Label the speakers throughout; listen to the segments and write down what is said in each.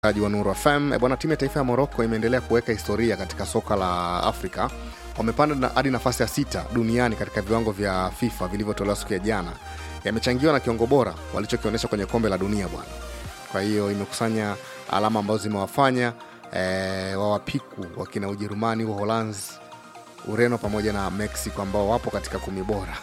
Speaker 1: wa Nuru FM. E bwana, timu ya taifa ya Morocco imeendelea kuweka historia katika soka la Afrika. Wamepanda na- hadi nafasi ya sita duniani katika viwango vya FIFA vilivyotolewa siku ya jana. Yamechangiwa na kiongo bora walichokionyesha kwenye kombe la dunia bwana. Kwa hiyo imekusanya alama ambazo zimewafanya e, wawapiku wakina Ujerumani, Uholanzi, Ureno pamoja na Mexico ambao wapo katika kumi bora.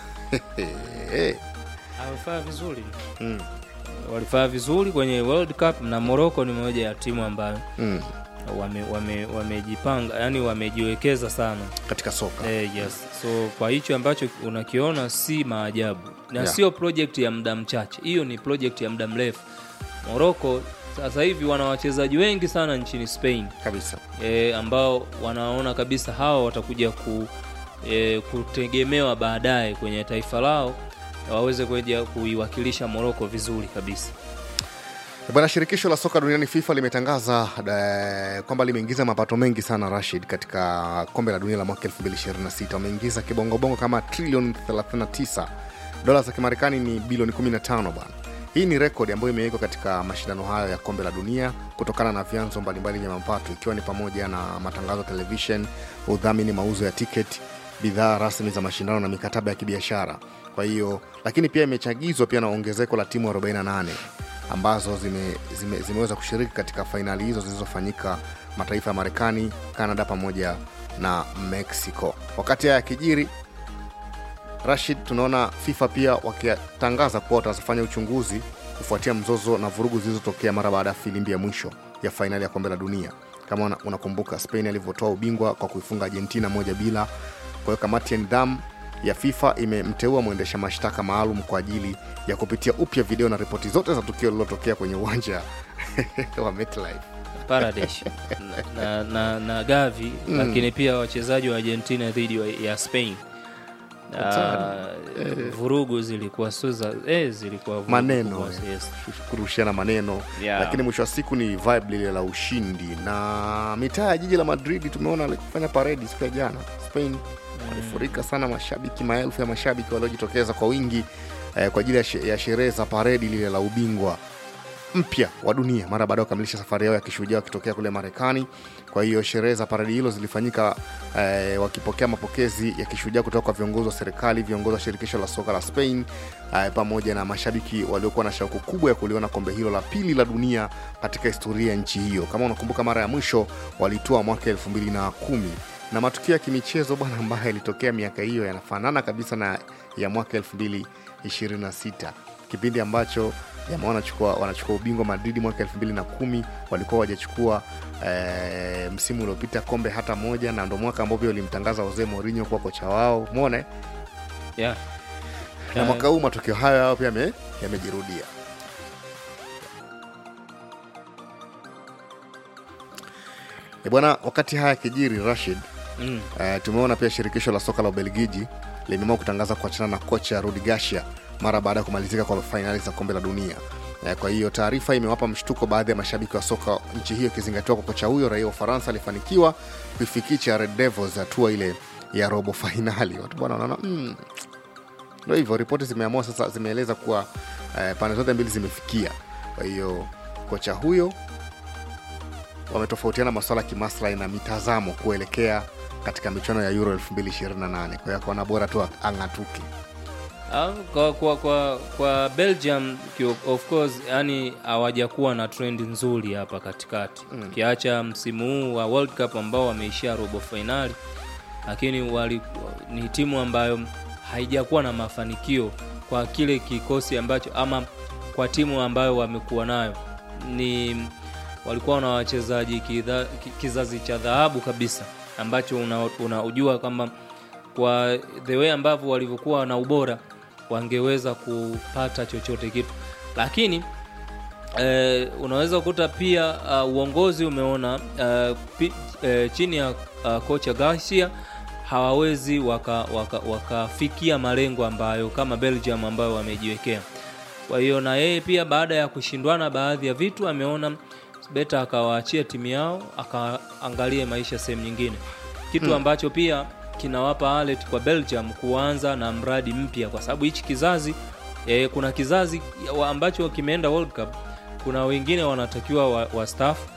Speaker 2: Walifanya vizuri
Speaker 1: Mm,
Speaker 2: walifanya vizuri kwenye World Cup na Morocco ni moja ya timu ambayo
Speaker 1: mm,
Speaker 2: wame- wame- wamejipanga yani wamejiwekeza sana
Speaker 1: katika soka
Speaker 2: eh, yes. So kwa hicho ambacho unakiona si maajabu na
Speaker 1: Yeah.
Speaker 2: sio project ya muda mchache, hiyo ni project ya muda mrefu. Morocco sasa hivi wana wachezaji wengi sana nchini Spain
Speaker 1: kabisa.
Speaker 2: e, ambao wanaona kabisa hawa watakuja ku, e, kutegemewa baadaye kwenye taifa lao waweze kuja kuiwakilisha Morocco vizuri kabisa.
Speaker 1: Bwana, shirikisho la soka duniani FIFA limetangaza eh, kwamba limeingiza mapato mengi sana Rashid, katika kombe la dunia la mwaka 2026 wameingiza kibongobongo kama trilioni 39 dola za Kimarekani ni bilioni 15 bwana. Hii ni rekodi ambayo imewekwa katika mashindano hayo ya kombe la dunia kutokana na vyanzo mbalimbali vya mapato ikiwa ni pamoja na matangazo ya televishen, udhamini, mauzo ya tiketi, bidhaa rasmi za mashindano na mikataba ya kibiashara. Kwa hiyo lakini pia imechagizwa pia na ongezeko la timu 48 ambazo zime, zime, zimeweza kushiriki katika fainali hizo zilizofanyika mataifa ya Marekani, Canada pamoja na Mexico. Wakati haya yakijiri, Rashid, tunaona FIFA pia wakitangaza kuwa watafanya uchunguzi kufuatia mzozo na vurugu zilizotokea mara baada ya filimbi ya mwisho ya fainali ya kombe la dunia. Kama una- unakumbuka Spain alivyotoa ubingwa kwa kuifunga Argentina moja bila. Kwa hiyo kamati ya nidhamu ya FIFA imemteua mwendesha mashtaka maalum kwa ajili ya kupitia upya video na ripoti zote za tukio lililotokea kwenye uwanja wa MetLife.
Speaker 2: Paradise na, na, na, na Gavi
Speaker 1: Mm.
Speaker 2: lakini pia wachezaji wa Argentina dhidi wa- ya Spain Ah,
Speaker 1: Hatari.
Speaker 2: vurugu zilikuwa sio za eh, zilikuwa vurugu
Speaker 1: Maneno,
Speaker 2: kubwa,
Speaker 1: eh.
Speaker 2: yes.
Speaker 1: kurushiana maneno
Speaker 2: Yeah.
Speaker 1: lakini mwisho wa siku ni vibe lile la ushindi na mitaa ya jiji la madrid tumeona alikufanya paredi siku ya jana spain walifurika sana mashabiki maelfu ya mashabiki waliojitokeza kwa wingi eh, kwa ajili ya she- ya sherehe za paredi lile la ubingwa mpya wa dunia mara baada ya kukamilisha safari yao ya kishujaa wakitokea kule marekani kwa hiyo sherehe za paredi hilo zilifanyika eh, wakipokea mapokezi ya kishujaa kutoka kwa viongozi wa serikali viongozi wa shirikisho la soka la spain eh, pamoja na mashabiki waliokuwa na shauku kubwa ya kuliona kombe hilo la pili la dunia katika historia ya nchi hiyo kama unakumbuka mara ya mwisho walitoa mwaka elfu mbili na kumi na matukio ya kimichezo bwana ambayo yalitokea miaka hiyo yanafanana kabisa na ya mwaka elfu mbili ishirini na sita kipindi ambacho jamaa wanachukua wanachukua ubingwa Madrid mwaka elfu mbili na kumi walikuwa wajachukua eh, msimu uliopita kombe hata moja, na ndo mwaka ambao pia walimtangaza Jose Mourinho kuwa kocha wao. Umeona eh?
Speaker 2: Yeah.
Speaker 1: na
Speaker 2: Eh,
Speaker 1: mwaka huu matokeo hayo hayo pia yame- yamejirudia. E bwana, wakati haya yakijiri Rashid,
Speaker 2: mm,
Speaker 1: Uh, tumeona pia shirikisho la soka la Ubelgiji limeamua kutangaza kuachana na kocha Rudi Garcia mara baada ya kumalizika kwa fainali za kombe la dunia. Uh, kwa hiyo taarifa imewapa mshtuko baadhi ya mashabiki wa soka nchi hiyo, ikizingatiwa kwa kocha huyo raia wa Ufaransa alifanikiwa kuifikisha Red Devils hatua ile ya robo fainali. Watu bwana wanaona mm, ndo hivyo. Ripoti zimeamua sasa, zimeeleza kuwa uh, pande zote mbili zimefikia. Kwa hiyo kocha huyo wametofautiana masuala ya kimaslahi na mitazamo kuelekea katika michuano ya Euro 2028. Kwa hiyo akaona bora tu ang'atuke.
Speaker 2: ah, kwa, kwa, kwa, kwa Belgium kio- of course yani hawajakuwa na trend nzuri hapa katikati
Speaker 1: Mm.
Speaker 2: ukiacha msimu huu wa World Cup ambao wameishia robo fainali, lakini wali, ni timu ambayo haijakuwa na mafanikio kwa kile kikosi ambacho ama kwa timu ambayo wamekuwa nayo ni walikuwa na wachezaji kidha- ki- kizazi cha dhahabu kabisa ambacho una- unaujua kwamba kwa the way ambavyo walivyokuwa na ubora wangeweza kupata chochote kitu lakini eh, unaweza kukuta pia uh, uongozi umeona uh, pi, eh, chini ya uh, kocha Garcia hawawezi wakafikia waka, wakafikia malengo ambayo kama Belgium ambayo wamejiwekea. Kwa hiyo na yeye pia baada ya kushindwana baadhi ya vitu ameona beta akawaachia timu yao akaangalie maisha sehemu nyingine, kitu
Speaker 1: Hmm.
Speaker 2: ambacho pia kinawapa alert kwa Belgium kuanza na mradi mpya, kwa sababu hichi kizazi eh, kuna kizazi wa- ambacho kimeenda World Cup kuna wengine wanatakiwa wa, wa staff